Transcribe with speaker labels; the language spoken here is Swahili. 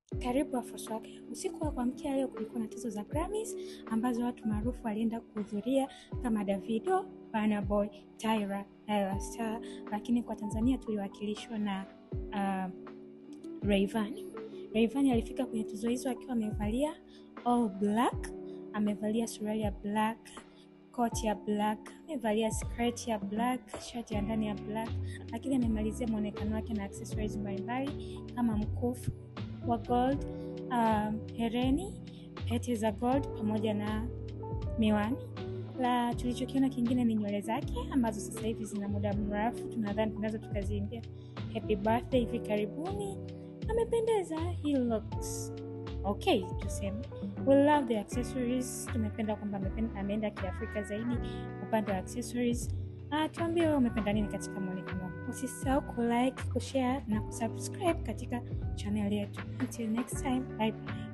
Speaker 1: karibu Afroswag. Usiku wa kuamkia leo kulikuwa na tuzo za Grammys ambazo watu maarufu walienda kuhudhuria kama Davido, Burna Boy, Tyra, Ayra Starr, lakini kwa Tanzania tuliwakilishwa na uh, Rayvanny. Rayvanny alifika kwenye tuzo hizo akiwa amevalia all black, amevalia suruali ya black, koti ya black, amevalia skirt ya black, shati ya ndani ya black, lakini amemalizia mwonekano wake na accessories mbalimbali kama mkufu wa gold, um, hereni, pete za gold pamoja na miwani. La tulichokiona kingine ni nywele zake ambazo sasa hivi zina muda mrefu, tunadhani tunaweza tukaziimbia happy birthday hivi karibuni. Amependeza, he looks okay, tuseme. We love the accessories. Tumependa kwamba ameenda kiafrika zaidi upande wa accessories. Uh, tuambie wewe umependa nini katika mwonekano wako. Usisahau kulike, kushare na kusubscribe katika channel yetu. Until next time, bye bye.